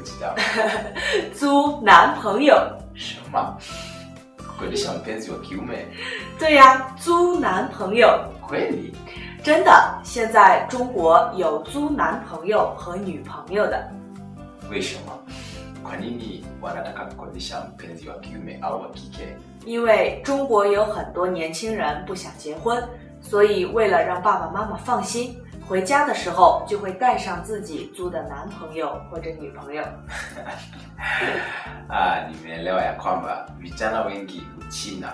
知道租男朋友。 什么？kukodisha mpenzi wa kiume 对呀，租男朋友。 kweli? 真的，现在中国有租男朋友和女朋友的。 为什么？kwa nini wanataka kukodisha mpenzi wa kiume au wa kike? 因为中国有很多年轻人不想结婚，所以为了让爸爸妈妈放心，回家的时候就会带上自己租的男朋友或者女朋友。 Ah, nimeelewa ya kwamba vijana wengi Uchina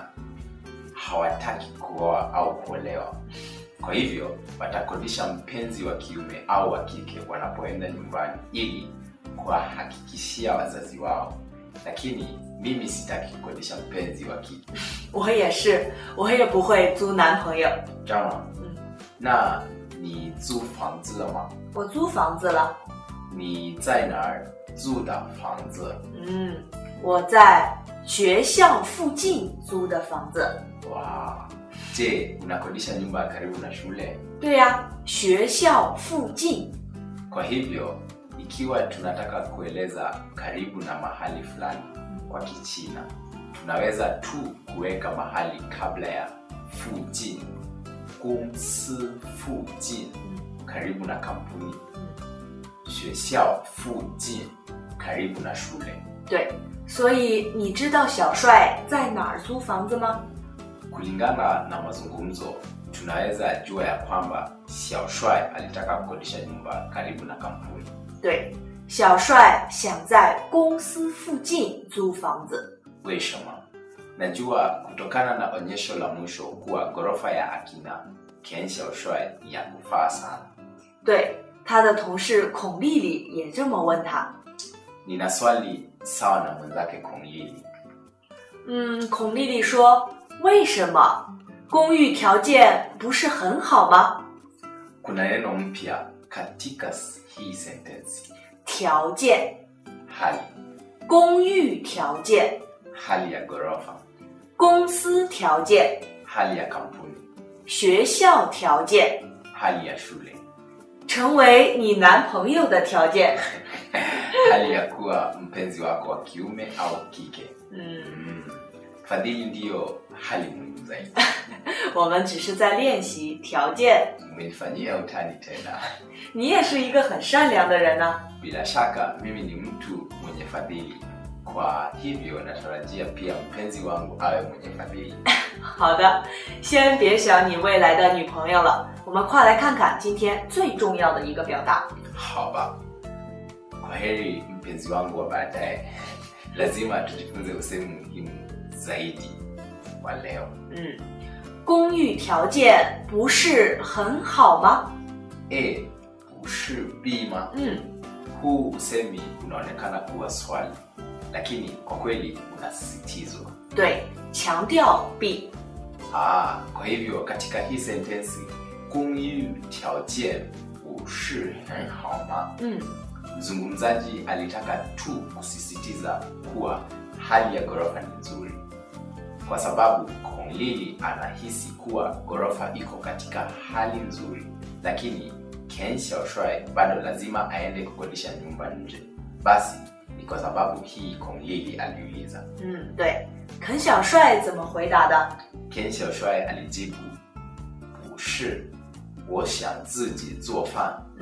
hawataki kuoa au kuolewa, kwa hivyo watakodisha mpenzi wa kiume au wa kike wanapoenda nyumbani ili kuwahakikishia wazazi wao. Lakini mimi sitaki kukodisha mpenzi wa kike 我也是，我也不会租男朋友。 Jama, 嗯， 那你租房子了吗？ 我租房子了。 你在哪儿租的房子？ 嗯，我在学校附近租的房子。 哇，je, unakodisha nyumba karibu na shule? 对呀，学校附近。 Kwa hivyo ikiwa tunataka kueleza karibu na mahali fulani kwa Kichina, tunaweza tu kuweka mahali kabla ya fujin, gongsi fujin, karibu na kampuni, 学校附近 karibu na shule. 对，所以你知道小帅在哪儿租房子吗？ Kulingana na mazungumzo, tunaweza jua ya kwamba Xiao Shuai alitaka kukodisha nyumba karibu na kampuni. 对，小帅想在公司附近租房子。 为什么？Najua kutokana na onyesho la mwisho kuwa ghorofa ya akina Ken Xiaoshuai ni ya kufaa sana. 对，他的同事孔丽丽也这么问他。 Nina swali sawa na mwenzake Kong Lili. 嗯，孔丽丽说：“为什么公寓条件不是很好吗？ Kuna neno mpya katika hii sentensi, 条件， hali 公寓条件， hali ya ghorofa, 公司条件， hali ya kampuni, 学校条件， hali ya shule, 成为你男朋友的条件。 hali ya kuwa mpenzi wako wa kiume au kike. ” 嗯， Mm. Fadhili ndiyo hali muhimu zaidi. 我们只是在练习条件。 Umenifanyia utani tena. 你也是一个很善良的人呢、 Bila shaka mimi ni mtu mwenye fadhili, kwa hivyo natarajia pia mpenzi wangu awe mwenye fadhili. 好的，先别想你未来的女朋友了，我们快来看看今天最重要的一个表达。 Haba, kwa heri mpenzi wangu wa baadaye. Lazima tujifunze usemi muhimu zaidi wa leo. 嗯，公寓条件不是很好吗？ A, 不是 B 吗？ 嗯， Huu usemi unaonekana kuwa swali, lakini kwa kweli unasisitizwa. 对，强调 B。 Ah, kwa hivyo katika hii sentensi 公寓条件不是很好吗？ 嗯， Mzungumzaji alitaka tu kusisitiza kuwa hali ya ghorofa ni nzuri, kwa sababu Kong Lili anahisi kuwa ghorofa iko katika hali nzuri, lakini Ken Xiaoshuai bado lazima aende kukodisha nyumba nje. Basi ni kwa sababu hii Kong Lili aliuliza. 嗯，对。肯小帅怎么回答的？ Ken Xiaoshuai alijibu 不是，我想自己做饭。 嗯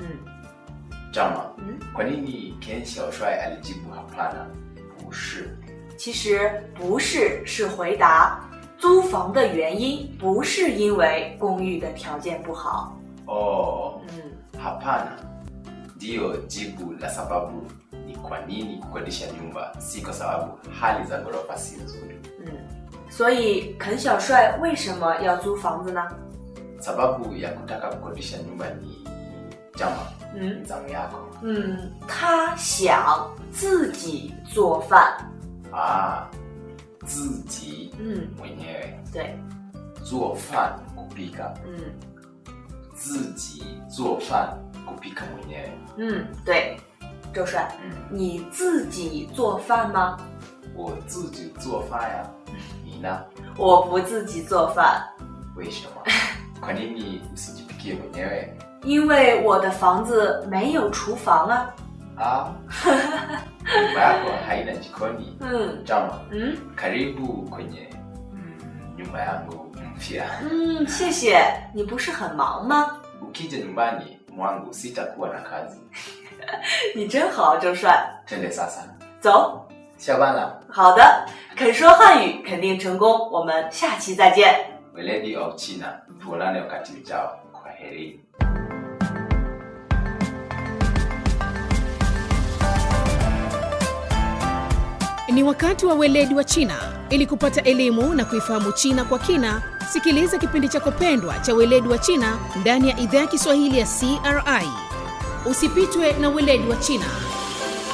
Jama, 嗯， kwa nini Ken Xiaoshuai alijibu hapana, 不是？ 其实不是，是回答租房的原因不是因为公寓的条件不好。 Oh, 嗯 hapana ndiyo jibu la sababu ni kwa nini kukodisha nyumba, si kwa sababu hali za ghorofa si nzuri. 嗯，所以肯小帅为什么要租房子呢？ Sababu ya kutaka kukodisha nyumba ni Jama, 嗯 ni zamu yako. 嗯，他想自己做饭。 Ah, 自己嗯， mwenyewe 对， 做饭 kupika 嗯自己做饭 kupika mwenyewe 嗯，对。周帅， mm. 你自己做饭吗？ 我自己做饭呀 你呢我不自己做饭， 为什么 kwa nini usijipikie mwenyewe 因为我的房子没有厨房啊。 ah? nyumba yako haina jikoni Mm. jama Mm. karibu kwenye mm, nyumba yangu mpya 嗯，谢谢。你不是很忙吗？ ukija nyumbani mwangu sitakuwa na kazi 你真好，周帅。 twende sasa 走。 下班了好的，肯说汉语肯定成功。我们下期再见。 weledi of china tuonane wakati ujao kwa heri Ni wakati wa weledi wa China. Ili kupata elimu na kuifahamu China kwa kina, sikiliza kipindi chako pendwa cha weledi wa China ndani ya idhaa ya Kiswahili ya CRI. Usipitwe na weledi wa China.